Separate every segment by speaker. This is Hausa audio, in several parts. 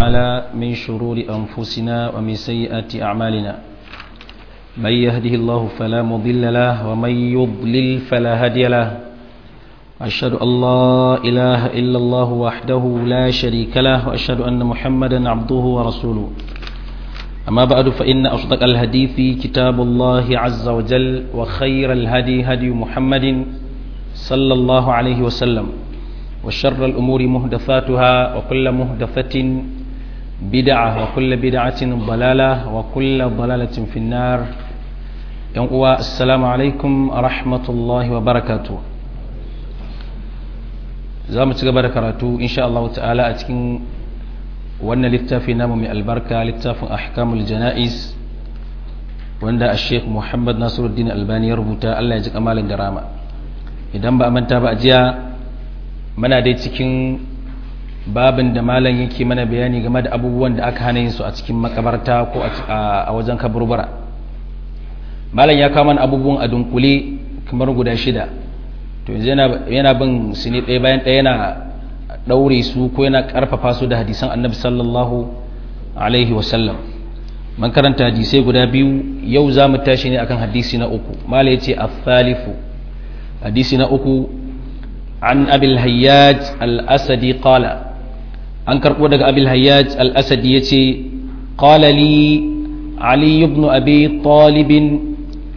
Speaker 1: تعالى من شرور أنفسنا ومن سيئات أعمالنا من يهده الله فلا مضل له ومن يضلل فلا هادي له أشهد أن لا إله إلا الله وحده لا شريك له وأشهد أن محمدا عبده ورسوله أما بعد فإن أصدق الحديث كتاب الله عز وجل وخير الهدي هدي محمد صلى الله عليه وسلم وشر الأمور مهدفاتها وكل مهدفة بدعة وكل بدعة ضلالة وكل ضلالة في النار السلام عليكم ورحمة الله وبركاته za mu ci gaba da karatu insha Allah ta'ala a cikin wannan littafi namu mai albarka littafin ahkamul jana'iz wanda a sheikh muhammad nasiruddin albani ya rubuta Allah ya ji kamalin da rama idan ba a manta ba a jiya mana dai cikin babin da malam yake mana bayani game da abubuwan da aka hana yin su a cikin makabarta ko a wajen kaburbura malam ya kawo mana abubuwan a dunkule kamar guda shida to yanzu yana bin su ne ɗaya bayan ɗaya yana ɗaure su ko yana ƙarfafa su da hadisan annabi sallallahu alaihi wasallam man karanta hadisai guda biyu yau za mu tashi ne akan hadisi na uku mala ya ce athalifu hadisi na uku an abil hayyaj al-asadi qala an karɓo daga abil hayyaj al-asadi ya ce qala li ali ibn abi talibin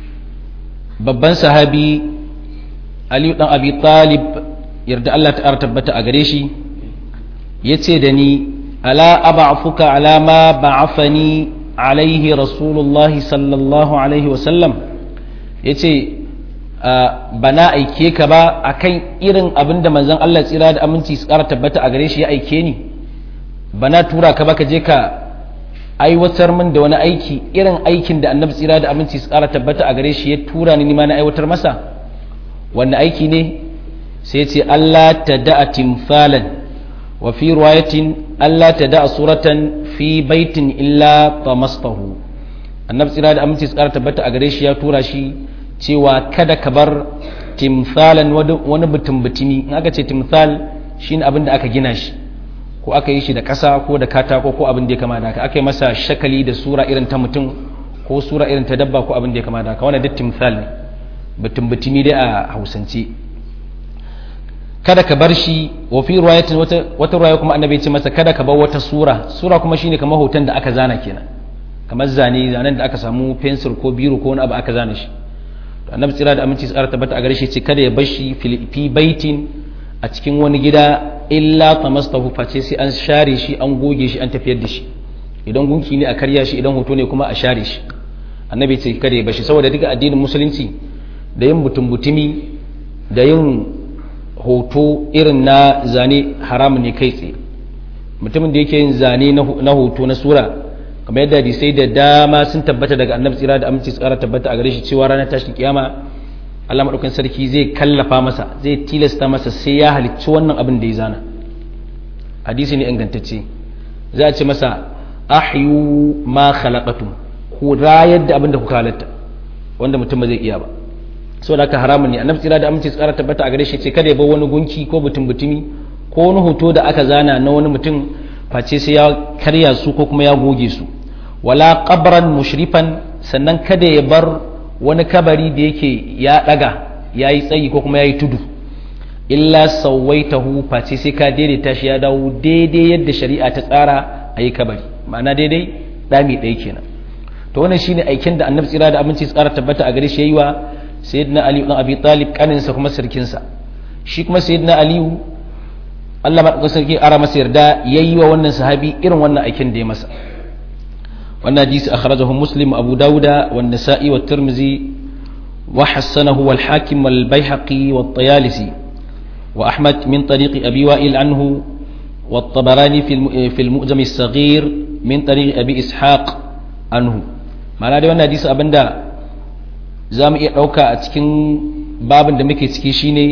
Speaker 1: babban sahabi aliyu dan abi talib yarda Allah ta tabbata a gare shi ya ce da ni ala aba'afuka ala ma ba'afani alaihi rasulullahi sallallahu alaihi wasallam ya ce ba na aike ka ba akan irin abin da manzon Allah tsira da aminci su ƙara tabbata a gare shi ya aike ni ba na tura ka ba ka je ka aiwatar min da wani aiki irin aikin da annabi tsira da aminci su ƙara tabbata a gare shi ya tura ni ma na aiwatar masa wanda aiki ne sai ce Allah ta da'a timfalan wa fi ruwayatin Allah ta da'a suratan fi baitin illa tamastahu annabi tsira da aminci tsara tabbata a gare shi ya tura shi cewa kada ka bar timfalan wani mutum butumi in aka ce timfal shine abin da aka gina shi ko aka yi shi da ƙasa ko da katako ko abin da ya kama da haka aka yi masa shakali da sura irin ta mutum ko sura irin ta dabba ko abin da ya kama da haka wannan duk timfal ne batun batumi dai a hausance kada ka bar shi wa fi riwayatin wata wata riwaya kuma annabi ce masa kada ka bar wata sura sura kuma shine kamar hoton da aka zana kenan kamar zane zanen da aka samu pencil ko biro ko wani abu aka zana shi annabi tsira da aminci tsara tabbata a gare shi ce kada ya bar shi fi baitin a cikin wani gida illa tamastahu face sai an share shi an goge shi an tafiyar da shi idan gunki ne a karya shi idan hoto ne kuma a share shi annabi ce kada ya bar shi saboda duka addinin musulunci da yin butun-butumi da yin hoto irin na zane haramun ne kai tsaye mutumin da yake yin zane na hoto na sura kamar yadda hadisai da dama sun tabbata daga annabi tsira da aminci tsara tabbata a gare shi cewa ranar tashin kiyama Allah madaukakin sarki zai kallafa masa zai tilasta masa sai ya halicci wannan abin da ya zana hadisi ne ingantacce za a ce masa ahyu ma khalaqatum ku rayar da abin da kuka halatta wanda mutum ba zai iya ba so da aka haramun ne annabi tsira da aminci tsara tabbata a gare shi ce kada ya bar wani gunki ko butun butumi ko wani hoto da aka zana na wani mutum face sai ya karya su ko kuma ya goge su wala qabran mushrifan sannan kada ya bar wani kabari da yake ya daga yayi tsayi ko kuma yayi tudu illa sawaitahu face sai ka daidaita shi ya dawo daidai yadda shari'a ta tsara ayi kabari ma'ana daidai dami ɗaya kenan to wannan shine aikin da annabi tsira da aminci tsara tabbata a gare shi yayi wa sayyidina ali ibn abi talib kaninsa kuma sirkinsa shi kuma sayyidina ali Allah madaukakin sarki ara masa yarda yayi wa wannan sahabi irin wannan aikin da ya masa wannan hadisi akhrajahu muslim abu dauda wa nasa'i wa tirmizi wa hasanahu wal hakim wal baihaqi wa tayalisi wa ahmad min tariqi abi wa'il anhu wa at-tabarani fi al-mu'jam as-saghir min tariqi abi ishaq anhu ma'ana dai wannan hadisi abinda za mu iya ɗauka a cikin babin da muke ciki shine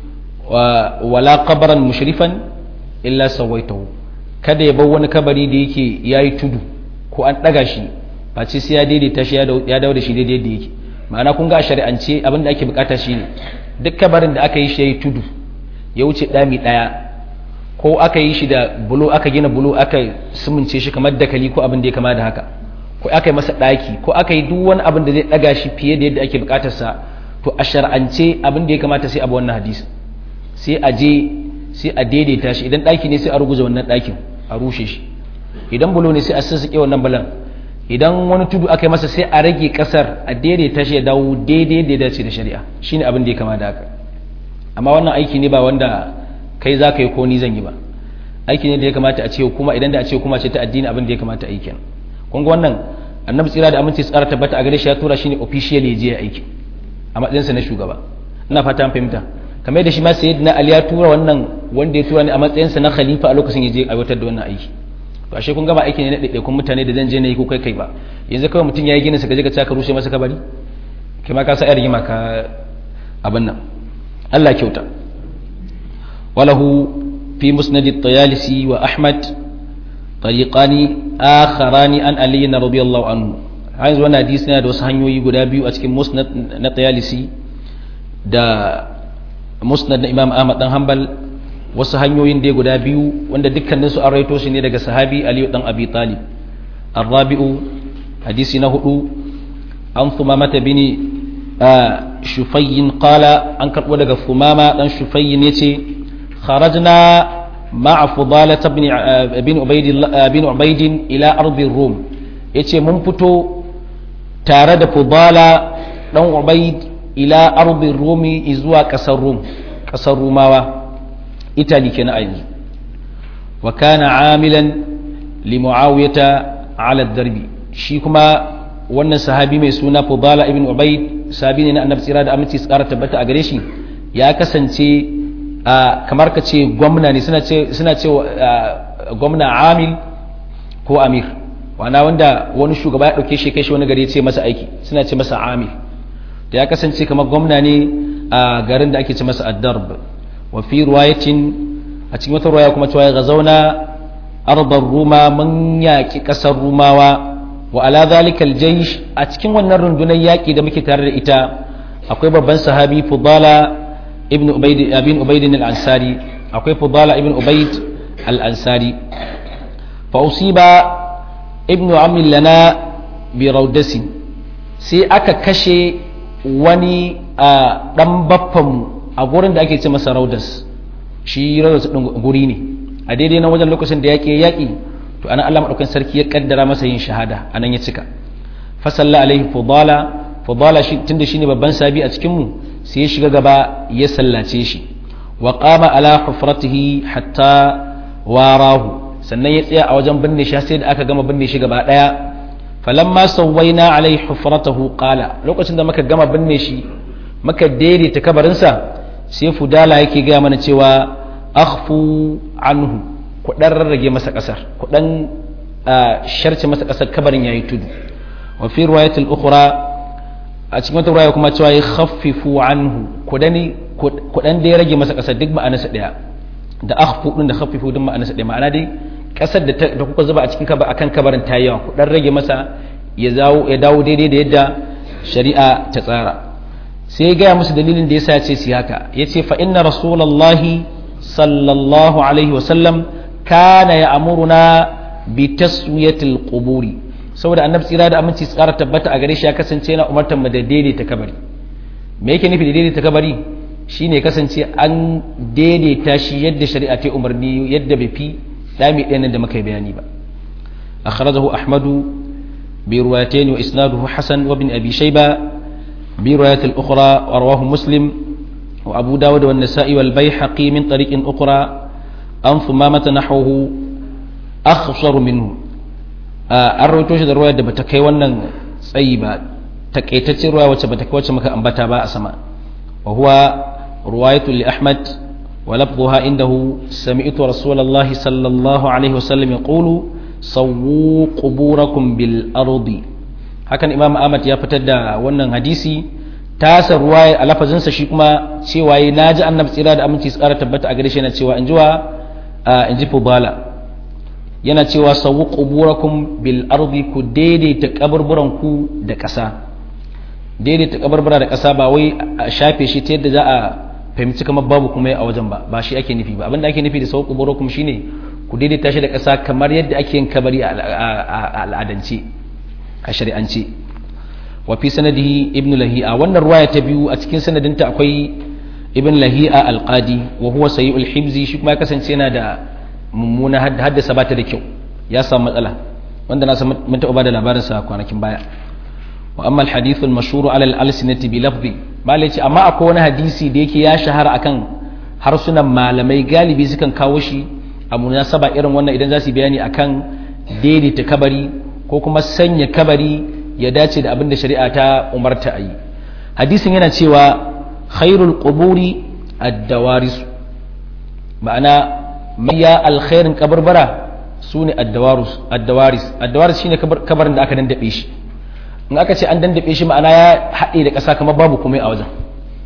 Speaker 1: wala kabaran mushrifan illa sawaitahu kada ya bar wani kabari da yake yayi tudu ko an ɗaga shi face sai ya daidaita shi ya dawo da shi daidai da yake ma'ana kun ga shari'ance abin da ake bukata shine duk kabarin da aka yi shi yayi tudu ya wuce ɗami ɗaya ko aka yi shi da bulo aka gina bulo aka sumunce shi kamar dakali ko abin da ya kama da haka ko aka yi masa ɗaki ko aka yi duk wani abin da zai ɗaga shi fiye da yadda ake buƙatarsa to a shar'ance abin da ya kamata sai abu wannan hadisi sai a je sai a daidaita shi idan ɗaki ne sai a ruguza wannan ɗakin a rushe shi idan bulo ne sai a sassaƙe wannan bulan idan wani tudu aka yi masa sai a rage ƙasar a daidaita shi ya dawo daidai da ya dace da shari'a shine abin da ya kama da haka amma wannan aiki ne ba wanda kai za ka yi ko ni zan yi ba aiki ne da ya kamata a ce kuma idan da a ce kuma ce ta addini abin da ya kamata a yi kenan kun ga wannan annabi tsira da aminci tsara tabbata a gare shi ya tura shi ne official ya je ya aiki a matsayinsa na shugaba ina fata an fahimta kamar da shi ma sayyidina ali ya tura wannan wanda ya tura ne a matsayinsa na khalifa a lokacin ya je aiwatar da wannan aiki to ashe kun gaba aiki ne na ɗaiɗaikun mutane da zan je na yi ko kai kai ba yanzu kawai mutum ya yi ginin sa ka je ka ka rushe masa kabari kai ma ka sa yar rigima ka abin nan Allah kyauta walahu fi musnad at-tayalisi wa ahmad tariqani akharani an ali radiyallahu anhu har yanzu wannan hadisi yana da wasu hanyoyi guda biyu a cikin musnad na tayalisi da musnad na imam ahmad dan hanbal wasu hanyoyin da guda biyu wanda dukkanin su an raito shi ne daga sahabi aliyu dan abi talib arrabi'u hadisi na hudu an thumamata bini shufayyin qala an karbo daga thumama dan shufayyin yace kharajna ma'a fudalah ibn ibn ubayd ibn ubayd ila ardi rum yace mun fito tare da fudala dan ubayd ila ardi rumi zuwa kasar rum kasar rumawa italy kenan a yanzu wa kana amilan li muawiyata ala darbi shi kuma wannan sahabi mai suna fudala ibn ubayd sahabi ne na annabi tsira da aminci su kara tabbata a gare shi ya kasance kamar ka ce gwamna ne suna ce suna ce gwamna amil ko amir wana wanda wani shugaba ya dauke shi kai shi wani gari ya ce masa aiki suna ce masa amil da ya kasance kamar gwamna ne a garin da ake ce masa ad-darb wa fi ruwayatin a cikin wata ruwaya kuma cewa ga zauna arbar ruma mun yaƙi ƙasar rumawa wa ala zalikal jaysh a cikin wannan rundunar yaƙi da muke tare da ita akwai babban sahabi fudala ibn ubayd ibn ubayd al-ansari akwai fudala ibn ubayd al-ansari fa usiba ibn ammi lana bi rawdasi sai aka kashe wani dan baffan a gurin da ake ce masa raudas shi raudas din guri ne a daidai na wajen lokacin da yaƙi yaƙi to ana Allah madaukakin sarki ya kaddara masa yin shahada anan ya cika fa salla alaihi fudala fudala shi tunda shine babban sabi a cikin mu sai ya shiga gaba ya sallace shi wa qama ala hufratihi hatta warahu sannan ya tsaya a wajen binne shi sai da aka gama binne shi gaba daya falamma sawwaina alaihi hufratahu qala lokacin da muka gama binne shi muka daidaita kabarinsa sai fudala yake gaya mana cewa akhfu anhu ku dan rarrage masa kasar ku dan sharce masa kasar kabarin yayi tudu wa fi riwayat al-ukhra a cikin wata riwaya kuma cewa khaffifu anhu ku dani ku dan dai rage masa kasar duk ma'anarsa daya da akhfu din da khaffifu din ma'anarsa daya ma'ana dai kasar da da kuka zuba a cikin kabar akan kabarin ta yawa ku dan rage masa ya dawo ya dawo daidai da yadda shari'a ta tsara sai ya gaya musu dalilin da yasa ya ce su haka ya ce fa inna rasulallahi sallallahu alaihi wasallam kana ya amuruna bi taswiyatil quburi saboda annabi tsira da aminci tsara tabbata a gare shi ya kasance yana umartar mu da daidaita kabari me yake nufi da daidaita kabari shine kasance an daidaita shi yadda shari'a ta umarni yadda bai fi dami ɗayan da muka yi bayani ba akhrajahu ahmadu bi riwayatayn wa isnaduhu hasan wa ibn abi shayba برواية الأخرى ورواه مسلم وأبو داود والنسائي والبيحقي من طريق أخرى أن ثمامة نحوه أخصر منه أرويتوش da ruwaya da bata kai wannan tsayi ba takaitaccen ruwaya wacce bata kai wacce muka ambata ba a sama wa huwa ruwayatu li Ahmad wa lafdhuha indahu sami'tu Rasulullahi sallallahu alaihi wasallam yaqulu sawwu quburakum bil ardi hakan imam ahmad ya fitar da wannan hadisi tasa ruwa a lafazinsa shi kuma cewa yi naji annabi tsira da aminci su kara tabbata a gare shi yana cewa in jiwa in ji fubala yana cewa sawu quburakum bil ardi ku daidaita kaburburan ku da ƙasa daidaita kabarbura da ƙasa ba wai a shafe shi ta yadda za a fahimci kamar babu kuma a wajen ba ba shi ake nufi ba abinda ake nufi da sau kuburo kuma shine ku daidaita shi da ƙasa kamar yadda ake yin kabari a al'adance a shari'ance wa fi sanadihi ibn lahi'a wannan ruwaya ta biyu a cikin sanadinta akwai ibn lahi'a alqadi wa huwa sayyul hibzi shi kuma ya kasance yana da mummuna haddasa ba ta da kyau ya samu matsala wanda na san mun taɓa bada labarin sa kwanakin baya wa amma alhadith almashhur ala al-alsinati bi lafzi malai ce amma akwai wani hadisi da yake ya shahara akan harsunan malamai galibi sukan kawo shi a munasaba irin wannan idan za su bayani akan daidaita kabari ko kuma sanya kabari ya dace da abin da shari'a ta umarta a yi hadisin yana cewa khairul quburi ad-dawaris ma'ana maiya alkhairin kabarbara su ne addawaris addawaris shine kabarin da aka dandabe shi in aka ce an dandabe shi ma'ana ya haɗe da ƙasa kamar babu komai a wajen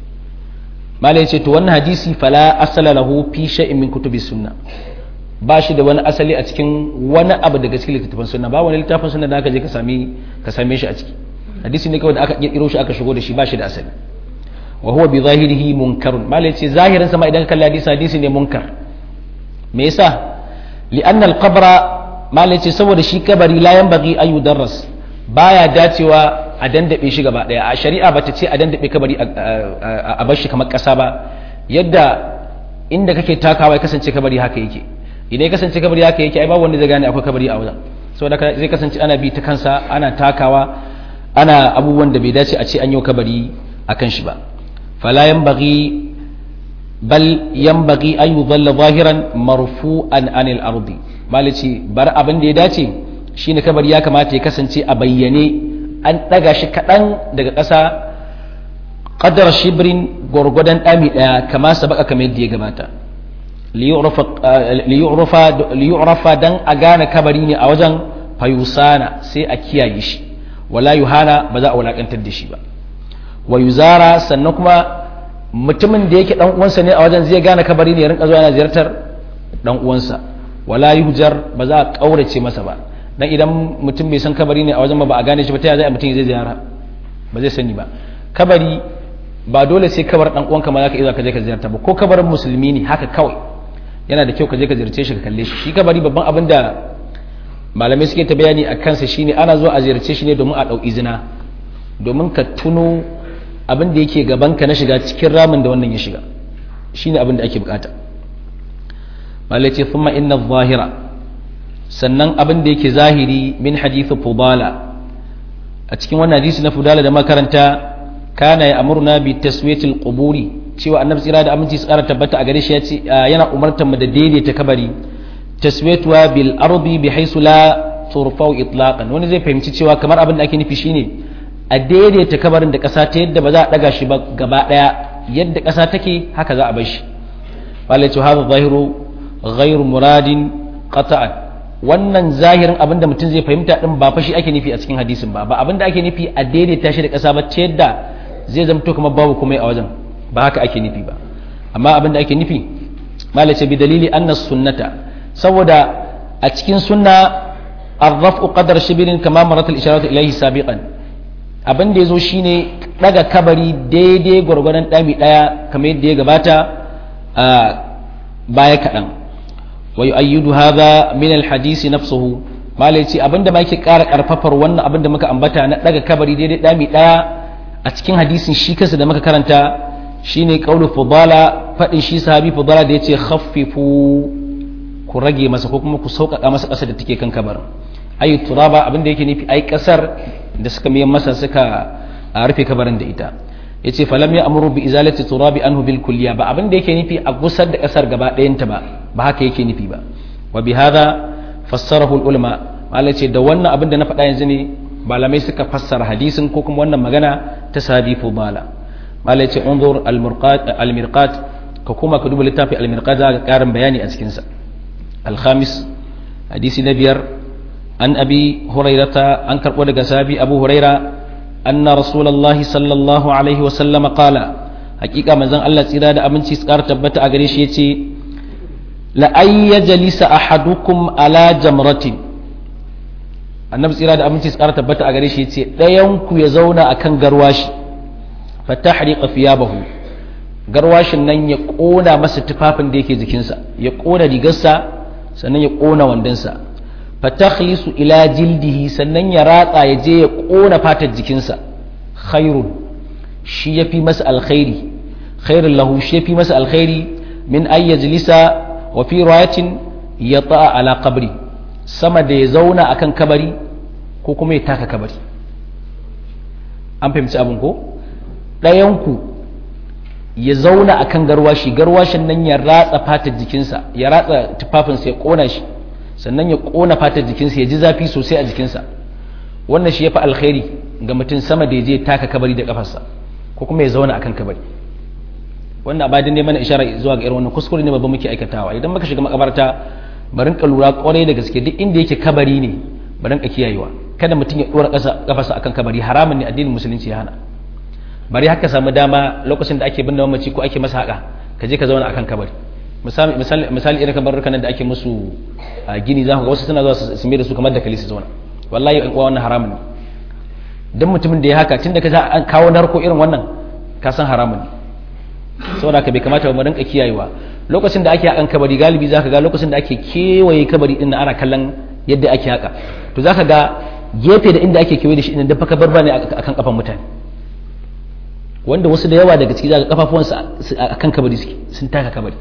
Speaker 1: malai ce to wannan hadisi fala asala lahu fi shay'in min kutubi sunna ba shi da wani asali a cikin wani abu daga cikin littattafan sunna ba wani littafin sunna da aka je ka same ka same shi a ciki hadisi ne kawai da aka kirkiro shi aka shigo da shi ba shi da asali wa huwa bi zahirihi munkarun malai ce zahirin sa ma idan ka kalli hadisi hadisi ne munkar me yasa li'anna al-qabra malai ce saboda shi kabari la yanbaghi an yudarras baya dacewa a dandabe shi gaba daya a shari'a bata ce a dandabe kabari a bar shi kamar kasa ba yadda inda kake takawa ya kasance kabari haka yake idan ya kasance kabari haka yake ai babu wanda zai gane akwai kabari a wajen saboda zai kasance ana bi ta kansa ana takawa ana abubuwan da bai dace a ce an yi kabari akan shi ba fala yanbaghi bal yanbaghi an yudalla zahiran marfu'an anil ardi malici bar abin da ya dace shine kabari ya kamata ya kasance a bayyane an daga shi kadan daga ƙasa qadar shibrin gurgudan dami daya kama sabaka kamar yadda ya gabata liyu'rafa dan a gane kabari ne a wajen fayusana sai a kiyaye shi wala yuhana ba za a wulakantar da shi ba wa yuzara sannan kuma mutumin da yake dan uwansa ne a wajen zai gane kabari ne ya rinka zuwa yana ziyartar dan uwansa wala yuhjar ba za a kaurace masa ba dan idan mutum bai san kabari ne a wajen ba ba a gane shi ba ta yaya zai mutum zai ziyara ba zai sani ba kabari ba dole sai kabar dan uwanka ma zaka iya ka je ka ziyarta ba ko kabarin musulmi ne haka kawai yana da kyau ka je ka ziyarce shi ka kalle shi shi kabari babban abin da malamai suke ta bayani a kansa shine ana zuwa a ziyarce shi ne domin a ɗau izina domin ka tuno abin da yake gabanka na shiga cikin ramin da wannan ya shiga shine abin da ake bukata malai ce thumma inna zahira sannan abin da yake zahiri min hadithu fudala a cikin wannan hadisi na fudala da makaranta kana ya amurna bi taswiyatil quburi cewa annabi tsira da aminci tsara tabbata a gare shi ya ce yana umartar mu da daidaita kabari taswiyatuwa bil ardi bi haisu la turfau itlaqan wani zai fahimci cewa kamar abin da ake nufi shine a daidaita kabarin da ƙasa ta yadda ba za a daga shi ba gaba daya yadda ƙasa take haka za a bar shi wala ce hadha zahiru ghairu muradin qata'an wannan zahirin abin da mutum zai fahimta din ba fa shi ake nufi a cikin hadisin ba ba abin da ake nufi a daidaita shi da ƙasa ba ta yadda zai zamto kamar babu komai a wajen ba haka ake nufi ba amma abin da ake nufi malace bi dalili anna sunnata saboda a cikin sunna arrafu qadar shibirin kama marat al-isharatu ilayhi sabiqan abin da yazo shine daga kabari daidai gwargwadon dami daya kamar yadda ya gabata a baya kadan wa yu'ayyidu hadha min al-hadisi nafsuhu malai ce abinda ma yake ƙara ƙarfafar wannan abin da muka ambata na daga kabari daidai dami daya a cikin hadisin shi kansa da muka karanta shine qaulu fudala fadin shi sahabi fudala da yace khaffifu ku rage masa ko kuma ku sauƙaƙa masa ƙasar da take kan kabarin ayi turaba abin da yake nufi ai ƙasar da suka miyan masa suka rufe kabarin da ita yace falam ya amuru bi izalati turabi anhu bil kulliya ba abin da yake nufi a gusar da ƙasar gaba ɗayanta ba ba haka yake nufi ba wa bi hadha fassarahu al ulama malai ce da wannan abin da na faɗa yanzu ne malamai suka fassara hadisin ko kuma wannan magana ta sahabi fudala malai ce unzur al mirqat ka kuma ka duba littafi al mirqat za ka karin bayani a cikin sa al khamis hadisi na biyar an abi hurairata an karbo daga sahabi abu huraira anna rasulullahi sallallahu alaihi wa sallam qala hakika manzon Allah tsira da aminci tsara tabbata a gare shi yace la ay yajlisa ahadukum ala jamratin annabi tsira da aminci tsara tabbata a gare shi ce ɗayan ku ya zauna akan garwashi fa tahriqa thiyabahu garwashin nan ya ƙona masa tufafin da yake jikinsa ya ƙona rigarsa sannan ya ƙona wandonsa fatakhlisu ila jildihi sannan ya ratsa ya je ya ƙona fatar jikinsa khairun shi ya fi masa alkhairi khairun lahu shi ya fi masa alkhairi min an yajlisa wa fi riwayatin ya ta'a ala qabri sama da ya zauna akan kabari ko kuma ya taka kabari an fahimci abin ko ɗayanku ya zauna akan garwashi garwashin nan ya ratsa fatar jikinsa ya ratsa tufafinsa ya ƙona shi sannan ya ƙona fatar jikinsa ya ji zafi sosai a jikinsa wannan shi ya fi alkhairi ga mutum sama da ya je taka kabari da kafarsa ko kuma ya zauna akan kabari wannan abadin ne mana ishara zuwa ga irin wannan kuskure ne babba muke aikatawa idan muka shiga makabarta barin ka lura kwarai da gaske duk inda yake kabari ne barin ka kiyayewa kada mutum ya dora kafarsa akan kabari haramun ne addinin musulunci ya hana bari haka samu dama lokacin da ake binne mamaci ko ake masa haka ka je ka zauna akan kabari misali misali irin kabarukan da ake musu gini za ku ga wasu suna zuwa su mai da su kamar da kalisi zauna wallahi in wannan haramun ne dan mutumin da ya haka tunda ka an kawo narko irin wannan ka san haramun ne saboda ka bai kamata mu rinka kiyayewa lokacin da ake hakan kabari galibi zaka ga lokacin da ake kewaye kabari din ana kallon yadda ake haka to zaka ga gefe da inda ake kewaye da shi din da fa kabarba ne akan kafan mutane wanda wasu da yawa daga ciki zaka kafafuwansu akan kabari suke sun taka kabari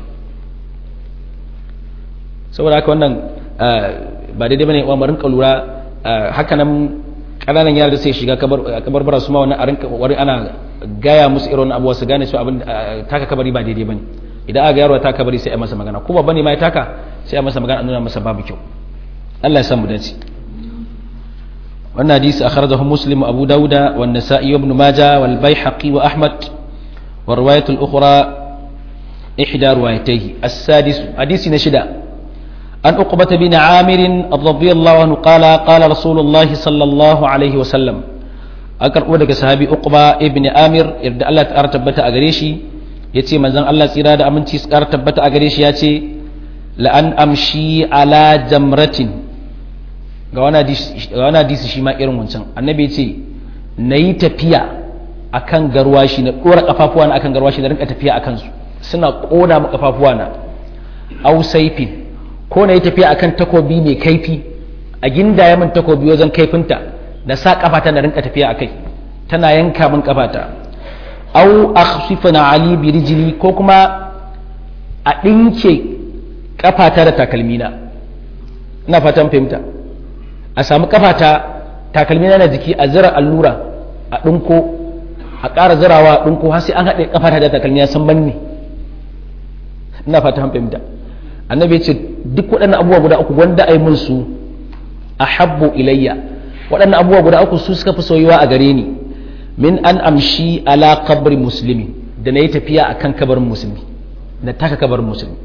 Speaker 1: saboda haka wannan ba daidai bane wa rinka lura haka nan kananan yara da sai shiga kabarbara su ma wannan a rinka wari ana gaya musu irin abuwa su gane cewa abin taka kabari ba daidai bane idan aka yaro ta kabari sai a masa magana ko babba ne ma ya taka sai a masa magana a nuna masa babu kyau Allah ya san mu dace wannan hadisi akhrajahu muslim abu dauda wa an-nasa'i ibn majah wal baihaqi wa ahmad wa riwayat al-ukhra ihda riwayatayhi as-sadis hadisi na shida an uqbata bin amir radiyallahu anhu qala qala rasulullah sallallahu alaihi wa sallam an karbo daga sahabi uqba ibn amir yadda Allah ta tabbata a gare shi yace manzon Allah tsira da aminci su tabbata a gare shi yace la an amshi ala jamratin ga wani hadisi shi ma irin wancan annabi ya ce na yi tafiya a kan garwashi na ɗora ƙafafuwa na akan garwashi na rinka tafiya a kansu suna ƙona ma ƙafafuwa na au saifin ko na yi tafiya a kan takobi mai kaifi a ginda ya min takobi wajen kaifinta na sa ƙafata na rinka tafiya a kai tana yanka min ƙafata au akhsifa na ali bi rijili ko kuma a ɗinke ƙafata da takalmina ina fatan fahimta a samu kafata takalmi na jiki a zira allura a ɗinko a ƙara zirawa a ɗinko har sai an haɗe kafata da takalmi ya san banne ina fata han fahimta annabi ya ce duk waɗannan abubuwa guda uku wanda ai mun su ahabbu ilayya waɗannan abubuwa guda uku su suka fi soyuwa a gare ni min an amshi ala kabri muslimi da na yi tafiya akan kabarin musulmi na taka kabarin musulmi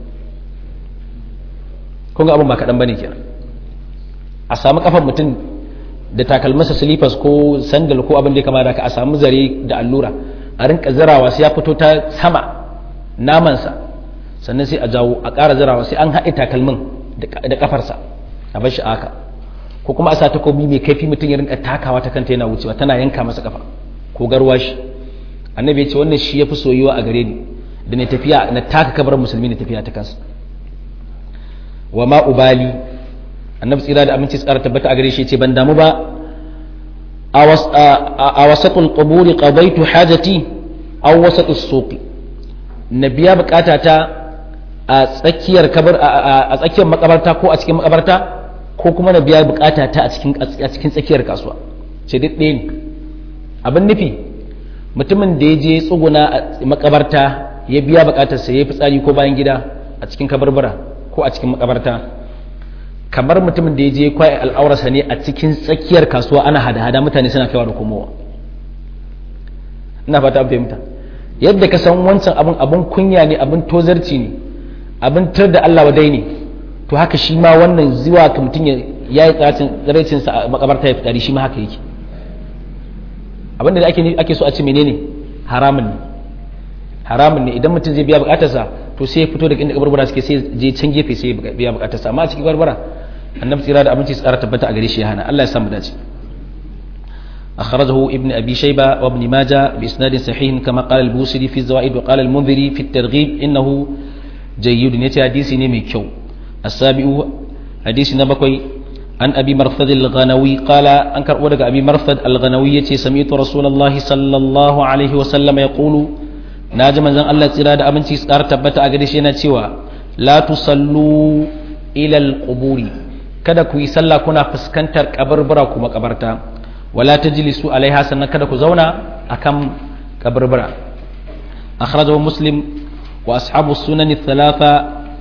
Speaker 1: kun ga abin ba kaɗan bane kenan a samu kafan mutum da takalmasa slippers ko sandal ko abin da ya kama da ka a samu zare da allura a rinka zirawa sai ya fito ta sama namansa sannan sai a jawo a ƙara zirawa sai an haɗe takalmin da kafarsa a bar shi aka ko kuma a sa takobi mai kaifi mutum ya rinka takawa ta kanta yana wucewa tana yanka masa kafa ko garwashi annabi ya ce wannan shi ya fi soyuwa a gare ni da na tafiya na taka kabar musulmi na tafiya ta kansa wa ma ubali annabi tsira da aminci tsara tabbata a gare shi ce ban damu ba a wasatul quburi qadaitu hajati aw wasatus suqi na biya bukata ta a tsakiyar kabar a tsakiyar makabarta ko a cikin makabarta ko kuma na biya bukata ta a cikin a cikin tsakiyar kasuwa ce duk ɗaya ne abin nufi mutumin da ya je tsuguna a makabarta ya biya bukatarsa ya yi fitsari ko bayan gida a cikin kabarbara ko a cikin makabarta kamar mutumin da ya je kwaye al'aurarsa ne a cikin tsakiyar kasuwa ana hada-hada mutane suna kaiwa da komowa ina fata an fahimta yadda ka san wancan abin abin kunya ne abin tozarci ne abin tar da Allah wadai ne to haka shi ma wannan zuwa ka mutum ya yi tsaracin sa a makabarta ya fitari shi ma haka yake abin da ake ake so a ce menene haramun ne haramun ne idan mutum zai biya bukatarsa to sai ya fito daga inda kabarbara suke sai je can gefe sai ya biya bukatarsa amma a cikin barbara annabi tsira da abinci tsara tabbata a gare shi ya hana Allah ya samu dace أخرجه ابن أبي شيبة وابن ماجة بإسناد صحيح كما قال البوسري في الزوائد وقال المنذري في الترغيب إنه جيد يتي حديث نمي كيو السابع حديث نبكوي عن أبي مرثد الغنوي قال أنكر ودق أبي مرثد الغنوي سمعت رسول الله صلى الله عليه وسلم يقول ناجم زن الله تراد أمنتي سكار تبت أغدشينا تيوا لا تصلوا إلى القبور kada ku yi sallah kuna fuskantar kabarbara kuma kabarta wala tajlisu alaiha sannan kada ku zauna akan kabarbara akhrajahu muslim wa ashabu sunan thalatha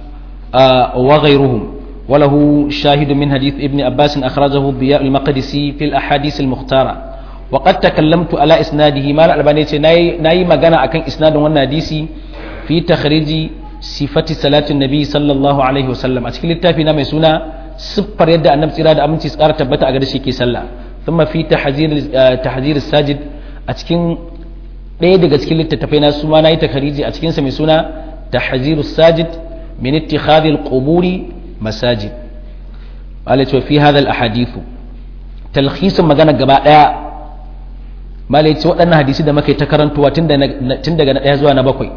Speaker 1: wa ghayruhum وله شاهد من حديث ابن عباس أخرجه ضياء المقدسي في الأحاديث المختارة وقد تكلمت على إسناده ما الألباني ناي مغانا أكن إسناد والناديسي في تخريج صفة صلاة النبي صلى الله عليه وسلم أتكلم التافي نامي سنة سبر يد أن نمت إرادة أمنتي سكارة تبتا أغدشي كي سلا ثم في تحذير تحذير الساجد أتكلم ɗaya daga cikin littattafai na su ma na yi takhariji a cikinsa mai suna tahziru sajid min ittikhadhi al-quburi masajid malai ce fi hadal ahadithu talhisin magana gaba daya malai ce waɗannan hadisi da muka ta karantuwa tun daga na ɗaya zuwa na bakwai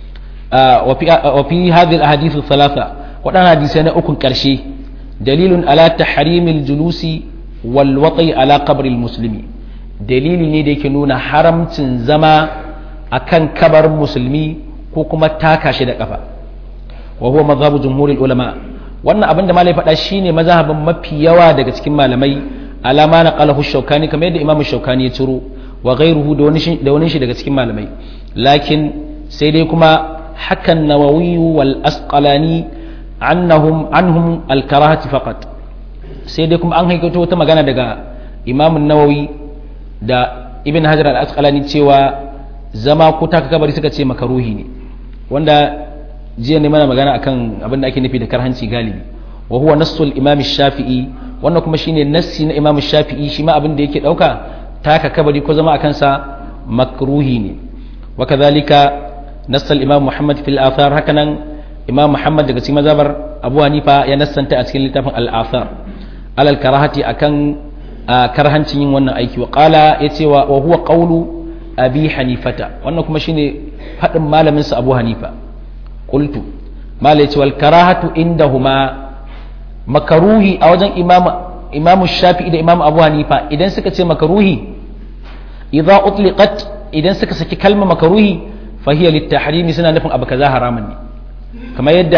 Speaker 1: wa fi hadal ahadithu thalatha waɗannan hadisi na ukun ƙarshe dalilun ala tahrimil julusi wal wati ala qabril muslimi dalili ne da yake nuna haramcin zama akan kabar musulmi ko kuma taka shi da kafa wa huwa madhabu jumhuril ulama wannan abin da malai faɗa shine mazhabin mafi yawa daga cikin malamai alama na qalahu shaukani kamar yadda imamu shaukani ya ciro wa ghairuhu da wani shi da wani shi daga cikin malamai lakin sai dai kuma hakan nawawi wal asqalani annahum anhum al karahati faqat sai dai kuma an haikato wata magana daga imamun nawawi da ibn hajar al asqalani cewa zama ko taka kabari suka ce makaruhi ne wanda jiya ne mana magana akan abin da ake nufi da karhanci galibi wa huwa nassul imam shafi'i wannan kuma shine nassi na imam shafi'i shi ma abin da yake dauka taka kabari ko zama akan sa makruhi ne wa kadhalika nassal imam muhammad fil athar hakanan imam muhammad daga cikin mazhabar abu hanifa ya nassanta a cikin littafin al athar alal karahati akan karhancin yin wannan aiki wa qala yace wa huwa qawlu abi hanifata wannan kuma shine fadin malamin sa abu hanifa qultu malai ce wal karahatu indahuma makaruhi a wajen imam imam shafi'i da imam abu hanifa idan suka ce makaruhi idza utliqat idan suka saki kalmar makaruhi fa hiya litahrimi suna nufin abu kaza haramun ne kamar yadda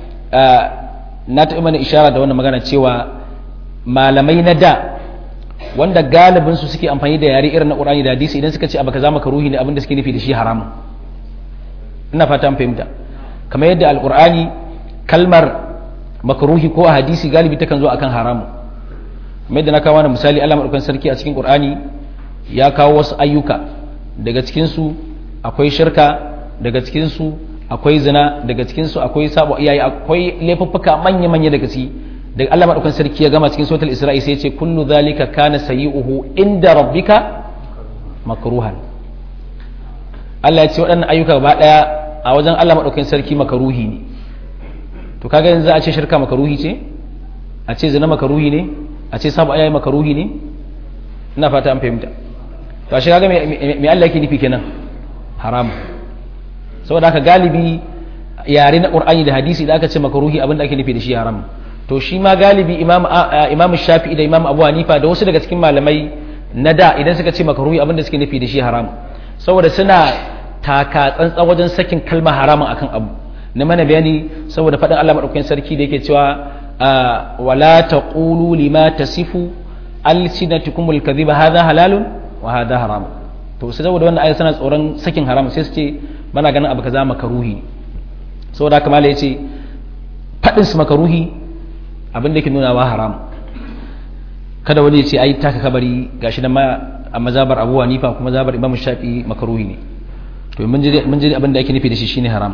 Speaker 1: na taɓa mana ishara da wannan magana cewa malamai na da wanda galibin su suke amfani da yare irin na Qur'ani da hadisi idan suka ce abu kaza makaruhi ne abin da suke nufi da shi haramun ina fata an fahimta kamar yadda alqur'ani kalmar makaruhi ko a hadisi galibi takan zo akan haramun kamar yadda na kawo wani misali Allah madaukakin sarki a cikin Qur'ani ya kawo wasu ayyuka daga cikin su akwai shirka daga cikin su akwai zina daga cikin su akwai sabo iyaye akwai laifuffuka manya manya daga ciki daga Allah madaukakin sarki ya gama cikin suratul Isra'i sai ya ce kullu zalika kana sayi'uhu inda rabbika makruhan Allah ya ce waɗannan ayyuka gaba ɗaya a wajen Allah madaukakin sarki makaruhi ne to kaga yanzu za a ce shirka makaruhi ce a ce zina makaruhi ne a ce sabo iyaye makaruhi ne ina fata an fahimta to a shi kaga me Allah yake nufi kenan haram saboda haka galibi yare na Qur'ani da hadisi da aka ce makaruhi abin da ake nufi da shi haram to shi ma galibi imam shafi'i da imam abu hanifa da wasu daga cikin malamai na da idan suka ce makaruhi abin da suke nufi da shi haram saboda suna taka tsantsan wajen sakin kalmar haramun akan abu na mana bayani saboda faɗin Allah madaukakin sarki da yake cewa wala taqulu lima tasifu alsinatukumul kadhiba hadha halalun wa hadha haram to sai saboda wannan ayat suna tsoron sakin haram sai su ce bana ganin abu kaza makaruhi saboda haka malai yace faɗin su makaruhi abin da ke nuna wa haram kada wani ya ce ai taka kabari gashi nan ma a mazabar abu hanifa kuma mazabar imam shafi makaruhi ne to mun ji abin da ake nufi da shi shine haram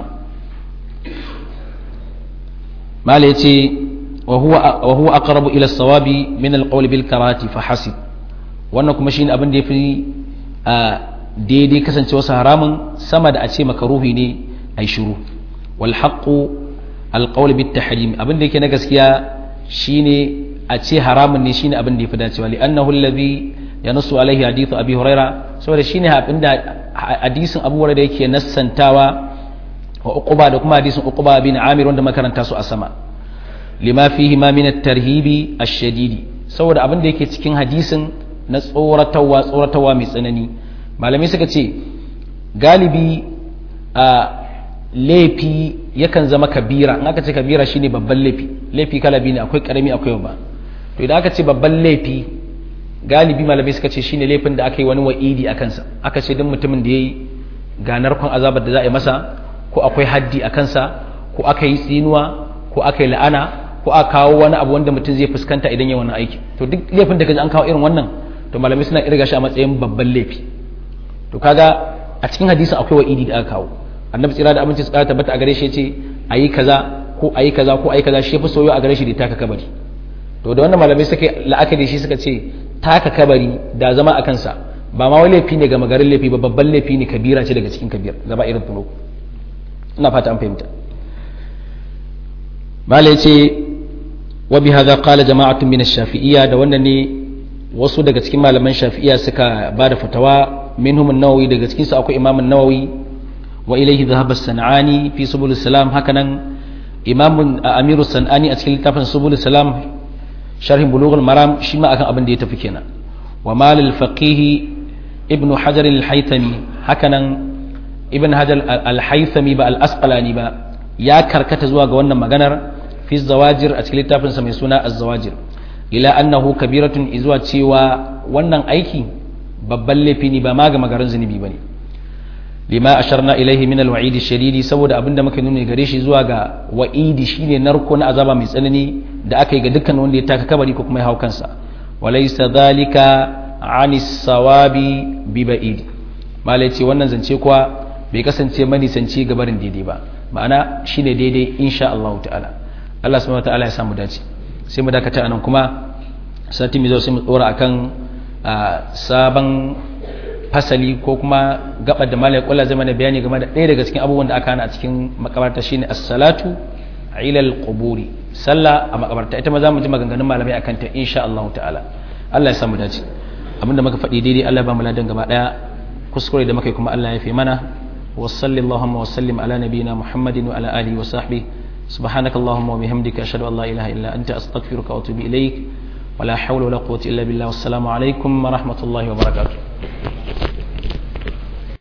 Speaker 1: mala yace wa huwa wa huwa aqrabu ila as-sawabi min al-qawl bil karati fa hasib wannan kuma shine abin da yafi daidai kasancewa haramun sama da a ce makaruhi ne ai shiru wal haqqu al-qawl bit tahrim abin da yake na gaskiya shine a ce haramun ne shine abin da yafi dacewa li annahu alladhi ya nasu alaihi hadithu abi huraira saboda shine abin da hadisin abu huraira yake nassantawa wa uquba da kuma hadisin uquba bin amir wanda makaranta su a sama lima fihi ma min at-tarhibi ash-shadidi saboda abin da yake cikin hadisin na tsoratarwa tsoratarwa mai tsanani malamai suka ce galibi a laifi yakan zama kabira in aka ce kabira shine babban laifi laifi kala biyu ne akwai karami akwai babba to idan aka ce babban laifi galibi malamai suka ce shine laifin da aka yi wani wa'idi a kansa aka ce duk mutumin da ya yi ganar kwan azabar da za a yi masa ko akwai haddi a kansa ko aka yi tsinuwa ko aka yi la'ana ko aka kawo wani abu wanda mutum zai fuskanta idan ya wani aiki to duk laifin da kaji an kawo irin wannan to malamai suna irga shi a matsayin babban laifi to kaga a cikin hadisin akwai wa'idi da aka kawo annabi tsira da abinci tsara tabbata a gare shi ce ayi kaza ko ayi kaza ko ayi kaza shi yafi soyo a gare shi da taka kabari to da wannan malamai suka la'akari shi suka ce taka kabari da zama a kansa ba ma wani laifi ne ga magarin laifi ba babban laifi ne kabira ce daga cikin kabir gaba irin tuno ina fata an fahimta malai ce wa bi hadha qala jama'atun min ash-shafi'iyya da wannan ne wasu daga cikin malaman shafi'iyya suka ba da fatawa minhum an-nawawi daga cikin su akwai imam an-nawawi wa ilayhi dhahaba as-sanani fi subul salam hakanan imam amiru sanani a cikin littafin subul salam sharhin bulughul maram shi ma akan abin da ya tafi kenan wa mal al-faqih ibn hajar al-haythami hakanan ibn hajar al-haythami ba al-asqalani ba ya karkata zuwa ga wannan maganar fi zawajir a cikin littafin sa mai suna az-zawajir ila annahu kabiratun izuwa cewa wannan aiki babban laifi ne ba ma ga magarin zunubi bane lima asharna ilaihi min alwa'idi shadidi saboda abinda muka nuna gare shi zuwa ga wa'idi shine narko na azaba mai tsanani da aka yi ga dukkan wanda ya taka kabari ko kuma ya hau kansa walaysa dhalika anis sawabi bi ba'id malai ce wannan zance kuwa bai kasance mani sance ga barin daidai ba ma'ana shine daidai insha Allah ta'ala Allah subhanahu wa ta'ala ya samu dace sai mu dakata anan kuma sati mai zo sai mu tsora akan sabon fasali ko kuma gabar da malai kula zai mana bayani game da ɗaya daga cikin abubuwan da aka hana a cikin makabarta shine as-salatu ila al-quburi sallah a makabarta ita ma za mu ji maganganun malamai akan ta insha Allah ta'ala Allah ya samu dace abinda muka faɗi daidai Allah ba mu ladan gaba daya kuskure da muka yi kuma Allah ya fi mana wa sallallahu wa sallim ala nabiyyina muhammadin wa ala alihi wa sahbihi سبحانك اللهم وبحمدك أشهد أن لا إله إلا أنت أستغفرك وأتوب إليك ولا حول ولا قوة إلا بالله والسلام عليكم ورحمة الله وبركاته